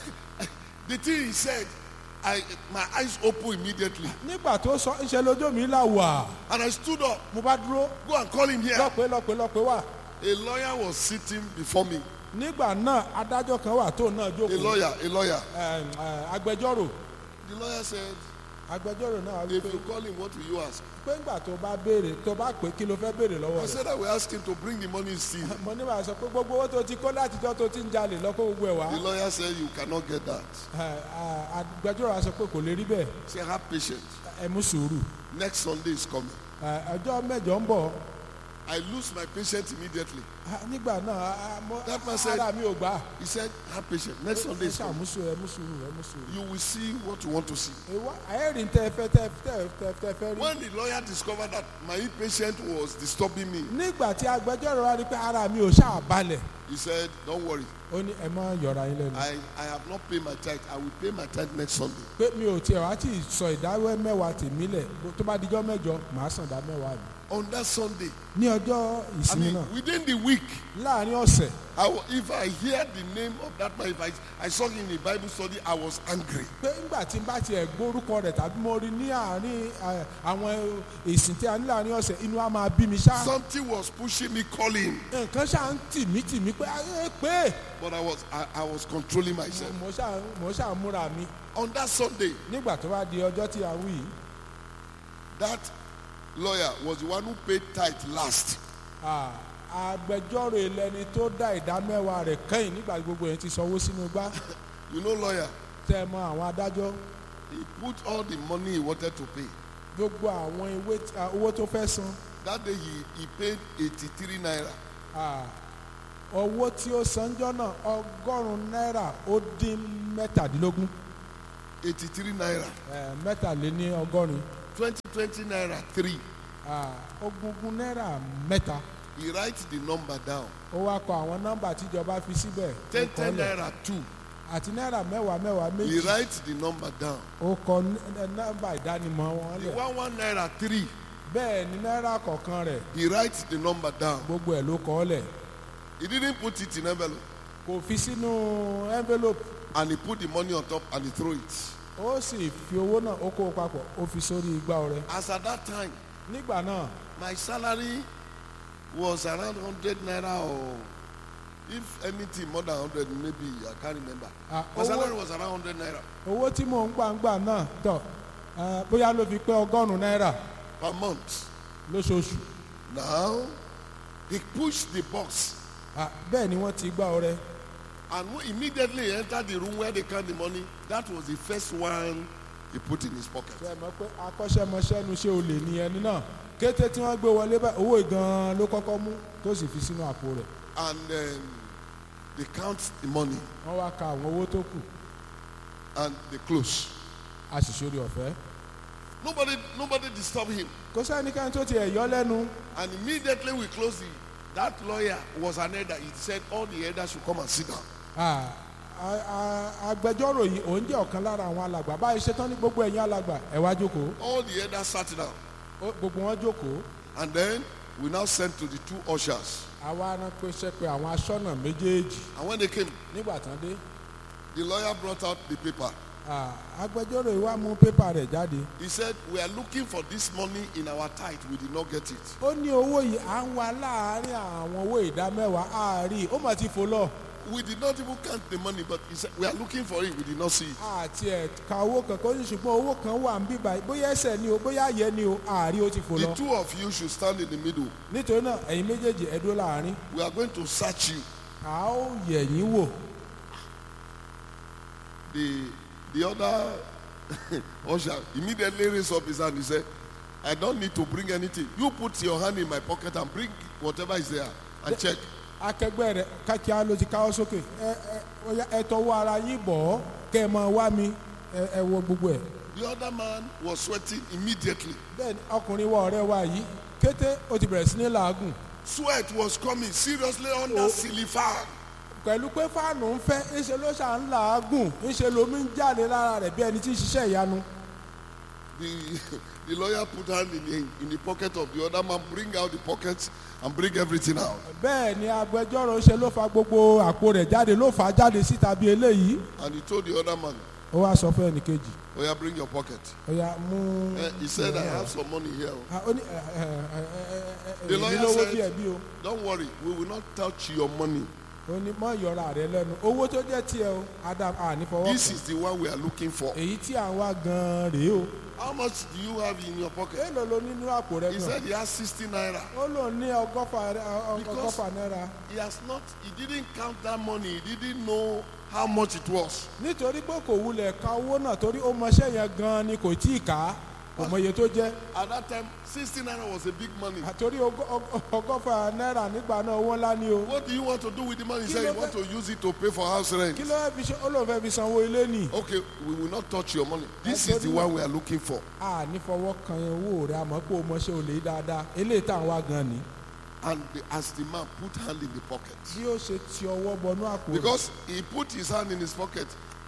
The thing he said, I, my eyes opened immediately. nígbà tó sọ ńṣe lójú mi là wà And I stood up, mo bá dúró go and call him here. lọ́pẹ́ lọ́pẹ́ lọ́pẹ́ wà A lawyer was sitting before me. nígbà náà adájọ́ kan wà tó náà A jókòó lawyer, a lawyer. ẹ, ẹ, agbẹjọ́rò The lawyer said, agbẹjọ́rò náà wí if pé you call him, what will you ask? pé ńgbà tó bá béèrè tó bá pè kí ló fẹ́ béèrè lọ́wọ́ I rẹ̀ said I will ask him to bring the money still. mo ní bá a sọ pé gbogbo owó tó ti kó látijọ́ tó ti ń jalè lọ́kọ́ gbogbo ẹ̀ wá The lawyer said, you cannot get that. ẹ, ẹ, agbẹjọ́rò á sọ pé kò lè rí bẹ́ẹ̀ Say, have patience. ẹ mú sùúrù Next Sunday is coming. ẹ, ọjọ́ mẹ́jọ ń bọ̀ I lose my patience immediately. Ah, nígbà náà ah, mo- That man said- ara mi ò gbà He said, have patience. Next Sunday ẹ is coming. ṣàmúṣu ẹ mú sùúrù ẹ mú sùúrù. You will see what you want to see. ìwọ ẹ̀rìn tẹ fẹ́ tẹ tẹ tẹ tẹ fẹ́ rí. When the lawyer discovered that my impatience was disturbing me, nígbà tí agbẹjọ́rò wa rí pé ara mi ò ṣáà balẹ̀ he said, don't worry. ó ní ẹ má yọra yín lẹ́nu. I, I have not paid my tithe. I will pay my tithe next Sunday. pé mi ò tiẹ̀ wá tí ì sọ ìdáwẹ́ mẹ́wàá tèmi lẹ̀ tó bá dijọ́ mẹ́jọ màá sàn dá mẹ́wàá mi. On that Sunday, ní ọjọ́ I ìsinmi mean, náà within the week, láàrin ọ̀sẹ̀ I, wa- if I hear the name of that man, if I, I saw him in a Bible study, I was angry. pé ńgbà tí n bá tiẹ̀ gbórúkọ rẹ̀ tàbí mo rí ní àárín eh, àwọn ìsìn tí a ní láàrin ọ̀sẹ̀ inú á máa bí mi ṣá. Something was pushing me, calling, nǹkan ṣáà ń tì mí tì mí pé ẹ pé but I was, I, I was controlling myself. mo ṣáà mo ṣáà múra mi On that Sunday, nígbà tó bá di ọjọ́ tí a wí yìí that lawyer was the one who paid tithe last. ah, agbẹjọ́rò ẹlẹ́ni tó dá ìdá mẹ́wàá rẹ̀ kẹ́yìn nígbà tí gbogbo yẹn ti sanwó sínú gbá You know, lawyer, tẹ́ ẹ mọ àwọn adájọ́ he put all the money he wanted to pay. gbogbo àwọn ewé tí- ah, owó tó fẹ́ san That day he, he paid 83 naira. ah, owó tí ó sanjọ́ náà ọgọ́rùn-ún náírà ó dín mẹ́tàdínlógún 83 naira. eh, mẹ́tàléní ọgọ́rin 20, 20 naira, 3. ah, ogúngún náírà mẹ́ta He writes the number down. ó wá kọ àwọn nọ́mbà tíjọba fi síbẹ̀ ó 10, kọ 10 lẹ̀. naira, 2. àti náírà mẹ́wàá mẹ́wàá He méjì writes the number down. ó kọ n- nọ́mbà ìdánimọ̀ wọn The lẹ̀ one, one naira, 3. bẹ́ẹ̀ ni náírà kọ̀ọ̀kan rẹ̀ He writes the number down. gbogbo ẹ̀ ló kọ lẹ̀ He didn't put it in envelope. kò fi sínú envelope And he put the money on top and he threw it. ó sì fi owó náà ó kó o papọ̀ ó fi sórí igbá ọrẹ As at that time, nígbà náà my salary was around 100 naira or if anything more than 100 maybe I can't remember. Ah, My salary owó- was around 100 naira owó tí mò ń gbà ń gbà náà tọ̀ eh, bóyá ló fi pé ọgọ́rùn-ún náírà per month. lóṣooṣù Now, he pushed the box Ah, bẹ́ẹ̀ ni wọ́n ti gbá ọrẹ and when immediately he entered the room where they count the money. That was the first one he put in his pocket. ṣe é mọ̀ pé akọ́ṣẹ́mọṣẹ́ nu ṣé o lè ní ẹni náà kété tí wọ́n gbé wọlé báyìí owó ìgan ló kọ́kọ́ mú tó sì fi sínú àpò rẹ̀ And then they count the money wọ́n wá ka àwọn owó tó kù and they close. a sì ṣorí ọ̀fẹ́ Nobody, nobody disturbed him. kò sẹ́nikẹ́ni tó ti ẹ̀ yọ lẹ́nu And immediately we closed the. That lawyer was an elder. He said all the elders should come and sit down. Ah, a- a- agbẹjọ́rò yìí òun jẹ́ ọ̀kan lára àwọn alàgbà báyìí ṣetán ní gbogbo ẹ̀yin alàgbà ẹ̀ wá jókòó All the elders sat down. Ó- gbogbo wọn jókòó And then we now sent to the two ushers. àwa rán pé ṣe pé àwọn aṣọ́nà méjèèjì And when they came, nígbà tán dé the lawyer brought out the paper. ah, agbẹjọ́rò yìí wá mú pépà rẹ̀ jáde He said, We are looking for this money in our tithe. We did not get it. ó ní owó yìí à ń wá láàárín àwọn owó ìdá mẹ́wàá àárí ó mà ti fò lọ We did not even count the money, but he said, We are looking for it. We did not see it. àti ẹ̀ ka owó kankan ó ní ṣùgbọ́n owó kan wà ń bíbá bóyá ẹsẹ̀ ni o bóyá ayẹ ni o àárí ó ti fò The lọ two of you should stand in the middle. nítorí náà ẹ̀yin méjèèjì ẹ dúró láàárín We are going to search you. a ó yẹ̀ yín wò The, the other usher immediately raised up his hand. He said, I don't need to bring anything. You put your hand in my pocket and bring whatever is there and check. akẹgbẹ́ rẹ̀ kákíá ló ti káwọ́ sókè ẹ ẹ ọya, ẹ tọwọ́ ara yín bọ̀ ọ́ kẹ́ ẹ máa wá mi ẹ ẹ wo gbogbo ẹ̀ The other man was sweating immediately. bẹ́ẹ̀ ni ọkùnrin wa ọ̀rẹ́ wa yìí kété ó ti bẹ̀rẹ̀ sí ní làágùn Sweat was coming seriously under ceiling fan. pẹ̀lú pé fáànù ń fẹ́ ńṣe ló ṣà ń làágùn ńṣe lomi ń jáde lára rẹ̀ bí ẹni tí ń ṣiṣẹ́ ìyanu The, the lawyer put hand in the, in the pocket of the other man, bring out the pockets and bring everything out. bẹ́ẹ̀ ni agbẹjọ́rò ṣe ló fa gbogbo àpò rẹ̀ jáde ló fà á jáde síta bí eléyìí And he told the other man, ó wá sọ fún ẹnìkejì Oh, yeah, bring your pocket. ó yá mú Eh, he said, I have some money here. Ah, ó ní ẹ ẹ ẹ ẹ ẹ The èmi lawyer lówó said- díẹ̀ bí o. Don't worry, we will not touch your money. ó ní mọ ìyọra rẹ lẹ́nu owó tó jẹ́ tiẹ̀ o adam ànífọwọ́ This kan is the one we are looking for. èyí tí à ń wá gan-an rèé o How much do you have in your pocket? èèlò ló nínú àpò rẹ He gan said he has 60 naira. ó lò ní ọgọ́fà rẹ- ọ- Because- ọgọ́fà náírà He has not, he didn't count that money. He didn't know how much it was. nítorí pé kò wulẹ̀ ka owó náà torí ó mọṣẹ́ yẹn gan-an ni kò tí ì kà á kò mọ iye tó jẹ́ At that time, 60 naira was a big money. àtorí ọgọ́- ọgọ́- ọgọ́fà náírà nígbà náà owó ńlá ni o What do you want to do with the money? He said Kilo you want to use it to pay for house rent. kí ló fẹ́ fi ṣe ó lóun fẹ́ fi sanwó ilé nì Okay, we will not touch your money. This I is the told you. one we are looking for. ànífọwọ́ kan owó rẹ àmọ́ pé o mọṣẹ́ olè dáadáa eléyìí tá à ń wá gan-an ni And the, as the man put hand in the pocket, bí ó ṣe ti ọwọ́ bọnú àpò rẹ̀ because he put his hand in his pocket,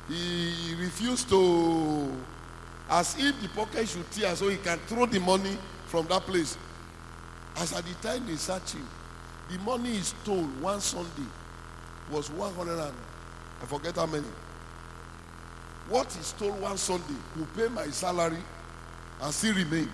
he refused to, as if the pocket should tear, so he can throw the money from that place. As at the time they search him, the money he stole one Sunday was 100 and I forget how many. What he stole one Sunday will pay my salary and still remain.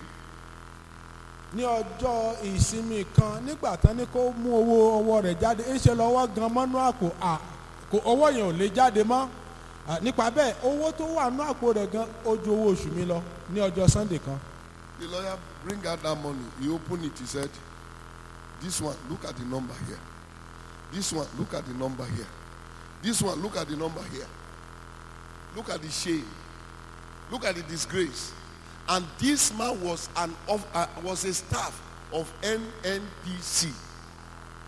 ní ọjọ́ ìsinmi kan nígbà tán ní kó mú owó ọwọ́ rẹ̀ jáde ń ṣe lọ́wọ́ gan mọ́nú àpò à kò owó yẹn ò lè jáde mọ́ À, nípa bẹ́ẹ̀ owó tó wà nú àpò rẹ̀ gan ó ju owó oṣù mi lọ ní ọjọ́ sunday kan The lawyer bring out that money. He opened it. He said, "This one, look at the number here. This one, look at the number here. This one, look at the number here. Look at the shame. Look at the disgrace." And this man was an of, uh, was a staff of NNPC.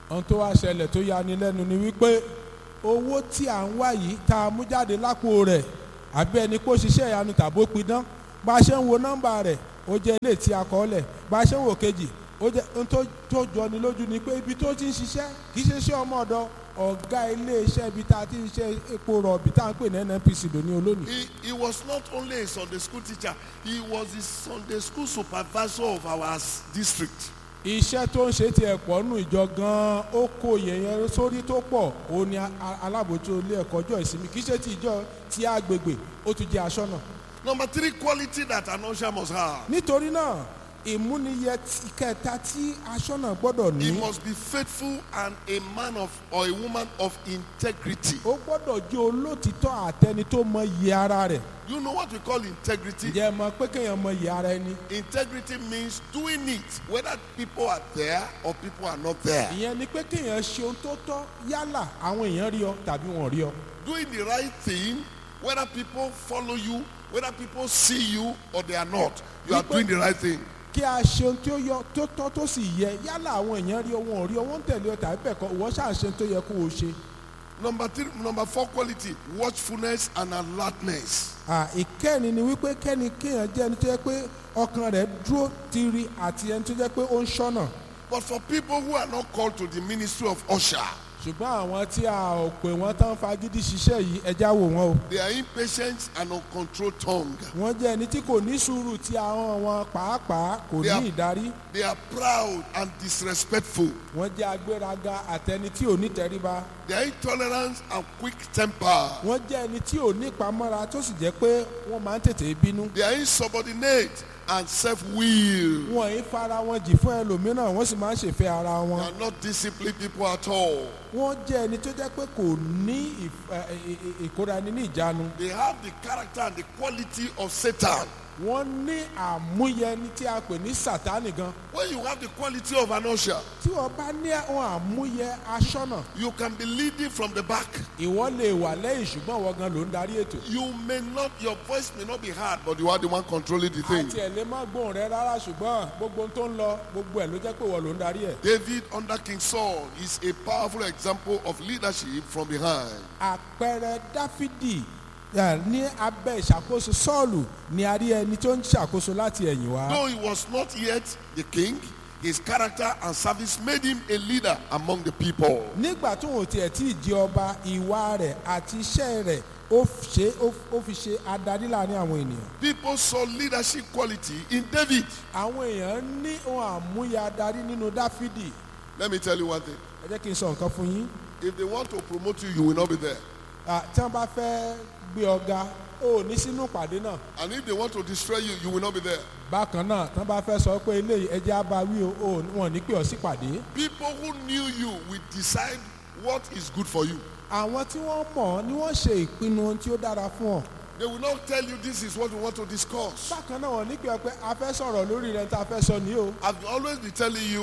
ohun tó wá ṣẹlẹ̀ tó yani lẹ́nu ni wípé owó tí à ń wá yìí tá a mú jáde lápò rẹ̀ àbí ẹni kó ṣiṣẹ́ ìyanu tàbó pidán bá a ṣe ń wo nọ́mbà rẹ̀ ó jẹ́ ilé tí a kọ́ lẹ̀ bá a ṣe ń wo kejì ó jẹ́ ohun tó tó jọni lójú ni pé ibi tó ti ń ṣiṣẹ́ kì í ṣe iṣẹ́ ọmọ ọ̀dọ̀ ọ̀gá ilé iṣẹ́ ibi tá a ti ń ṣe epo rọ̀bì tá à ń pè ní nnpc lóní olónìí. He, he was not only a Sunday school teacher, he was the Sunday school supervisor of our s- district. iṣẹ́ tó ń ṣe tiẹ̀ pọ̀ nù ìjọ gan-an ó kó yẹ̀yẹ́ sórí tó pọ̀ ó ní a- a- alábòójútó ilé ẹ̀kọ́ ọjọ́ ìsinmi kì í ṣe ti ìjọ ti agbègbè ó tún jẹ́ aṣọ́nà. Number three quality that an usher must have. nítorí náà ìmúniyẹ ti- kẹta tí aṣọ́nà gbọ́dọ̀ He ní must be faithful and a man of or a woman of integrity. ó gbọ́dọ̀ jẹ́ olótìtọ́ àtẹni tó mọ iye ara rẹ̀ You know what we call integrity? ǹjẹ́ ẹ mọ̀ pé kéèyàn mọ iye ara ẹni Integrity means doing it whether people are there or people are not there. ìyẹn ni pé kéèyàn ṣe ohun tó tọ́ yálà àwọn èèyàn rí ọ tàbí wọn ò rí ọ Doing the right thing whether people follow you, whether people see you or they are not. You are People- doing the right thing. kí a ṣe ohun tí ó yọ tó tọ́ tó sì yẹ yálà àwọn èèyàn rí ọ wọn ò rí ọ wọn ń tẹ̀lé ọ tàbí bẹ́ẹ̀ kọ́ ìwọ ṣáà ṣe ohun tó yẹ kó o ṣe. Number three, number four quality, watchfulness and alertness. À, ìkẹrin ni wípé kẹ́ni kéèyàn jẹ́ ẹni tó yẹ pé ọkàn rẹ̀ dúró tiri àti ẹni tó jẹ́ pé ó ń ṣọ́nà But for people who are not called to the ministry of usher, ṣùgbọ́n àwọn tí a ò pè wọ́n tán fagídí ṣiṣẹ́ yìí ẹja wò wọ́n o they are impatient and uncontrolled tongue. wọ́n jẹ́ ẹni tí kò ní sùúrù tí àwọn wọn pàápàá kò They are- ní ìdarí They are proud and disrespectful. wọ́n jẹ́ agbéraga àtẹni tí ò ní tẹríba They are intolerant and quick temper. wọ́n jẹ́ ẹni tí ò ní ìpamọ́ra tó sì jẹ́ pé wọ́n máa ń tètè bínú They are insubordinate and self-willed. wọ́n yìí fara wọn jì fún ẹlòmíràn wọ́n sì máa ń ṣèfẹ́ ara They wọn are not disciplined people at all. wọ́n jẹ́ ẹni tó jẹ́ pé kò ní ìf- ẹ, ẹ, ẹ, ìkóraẹni ní ìjánu They have the character and the quality of Satan. wọ́n ní àmúyẹni tí a pè ní sátánì gan When you have the quality of an usher, tí wọ́n bá ní àwọn àmúyẹ aṣọ́nà you can be leading from the back. ìwọ lè wà lẹ́yìn ṣùgbọ́n wọ́n gan ló ń darí ètò You may not, your voice may not be heard, but you are the one controlling the thing. àti ẹ̀ lè má gbóhùn rẹ rárá ṣùgbọ́n gbogbo ohun tó ń lọ gbogbo ẹ̀ ló jẹ́ pé wọ́n ló ń darí ẹ̀. David under King Saul is a powerful example of leadership from behind. àpẹẹrẹ dáfídì ẹ, ní abẹ́ ìṣàkóso sọ́ọ̀lù ni a rí ẹni tó ń ṣàkóso láti ẹ̀yìn wá. Though he was not yet the king, his character and service made him a leader among the people. nígbà tó wọn ò tiẹ̀ tí ì di ọba ìwà rẹ̀ àti iṣẹ́ rẹ̀ ó ṣe ó ó fi ṣe adarí láàrin àwọn ènìyàn. People saw leadership quality in David. àwọn èèyàn ní ohun àmúyẹ adarí nínú dáfídì Let me tell you one thing. ẹ jẹ́ kí n sọ nǹkan fún yín. If they want to promote you, you will not be there. À, tí wọ́n bá fẹ́ gbé ọ̀gá ó ní sínú ìpàdé náà. And if they want to destroy you, you will not be there. bákan náà tí wọ́n bá fẹ́ sọ pé eléyìí ẹjẹ́ á bá wí o ò wọn ò ní pè ọ́ sípàdé. People who knew you will decide what is good for you. àwọn tí wọ́n mọ̀ ọ́ ni wọ́n ṣe ìpinnu ohun tí ó dára fún ọ. They will not tell you this is what we want to discuss. bákan náà wọ́n ní pè ọ́ pé a fẹ́ sọ̀rọ̀ lórí rẹ̀ tá a fẹ́ sọ ní o. I've always been telling you,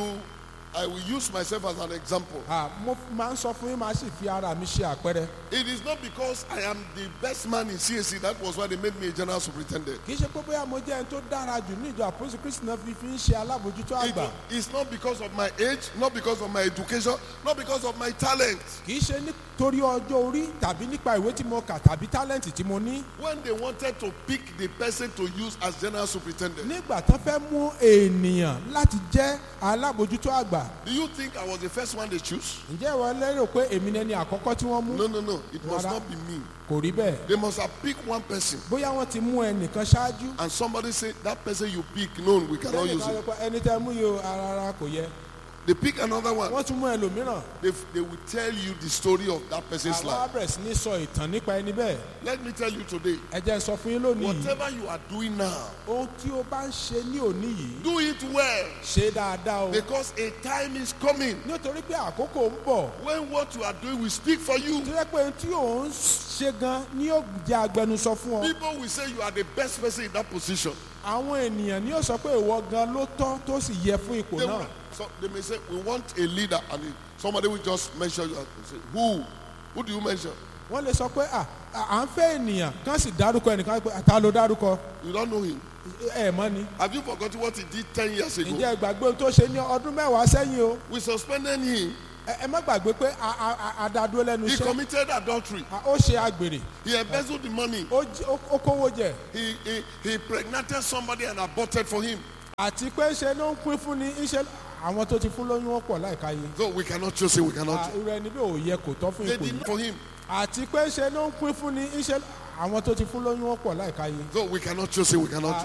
I will use myself as an example. À, mo máa ń sọ fún yín máa sì fi ara mi ṣe àpẹẹrẹ. It is not because I am the best man in CAC, that was why they made me a general superintendent. kì í ṣe pé bóyá mo jẹ́ ẹni tó dára jù ní ìjọ àpòsí kristi náà fi fi ń ṣe alábòjútó It- àgbà. it's not because of my age, not because of my education, not because of my talent. kì í ṣe nítorí ọjọ́ orí tàbí nípa ìwé tí mo kà tàbí tálẹ́ǹtì tí mo ní. When they wanted to pick the person to use as general superintendent, nígbà tán fẹ́ mú ènìyàn láti jẹ́ alábòjútó àgbà do you think I was the first one they choose? ǹjẹ́ ìwọ lérò pé èmi ni ẹni àkọ́kọ́ tí wọ́n mú No, no, no. It must Rárá. not be me. kò rí bẹ́ẹ̀ They must have picked one person. bóyá wọ́n ti mú ẹnìkan ṣáájú And somebody said, that person you pick, no, we cannot use lẹ́yìn it. kan ẹni tẹ́ mú yìí o rárá kò yẹ They pick another one. wọ́n tún mú ẹlòmíràn They, they will tell you the story of that person's àwọn life. abẹ̀rẹ̀ sí ní sọ ìtàn nípa ẹni bẹ́ẹ̀ Let me tell you today, ẹ jẹ́ n sọ fún yín lónìí yìí whatever you are doing now, ohun tí o bá ń ṣe ní òní yìí do it well. ṣe dáadáa o Because a time is coming nítorí pé àkókò ń bọ̀ when what you are doing will speak for you. tó yẹ pé ohun tí ò ń ṣe gan ni yóò jẹ́ agbẹnusọ fún ọ People will say you are the best person in that position. àwọn ènìyàn ni yóò sọ pé ìwọ gan ló tọ́ tó sì yẹ fún ipò They, náà will, so they may say, we want a leader. And it- somebody will just mention you and say, who? Who do you mention? wọ́n lè sọ pé à à ń fẹ́ ènìyàn kán sì dárúkọ ẹnìkan pé ta ló dárúkọ You don't know him. ẹ mọ́ ni Have you forgotten what he did 10 years ago? ǹjẹ́ ìgbàgbé ohun tó ṣe ní ọdún mẹ́wàá sẹ́yìn o We suspended him ẹ ẹ má gbàgbé pé a- a- a- adádúró lẹ́nu He iṣẹ́ committed adultery. a- ó ṣe àgbèrè He embezzled the money. ó jí- ó- ó kówó jẹ He, he, he impregnated somebody and aborted for him. àti pé ṣe ló ń pín fún ni iṣẹ́ àwọn tó ti fún lóyún wọn pọ̀ láìka yìí So we cannot choose him. We cannot. irú ẹni bí ò yẹ kò tọ́ fún They ipò did yìí for him. àti pé ṣe ló ń pín fún ni iṣẹ́ àwọn tó ti fún lóyún wọn pọ̀ láìka yìí So we cannot choose him. We cannot.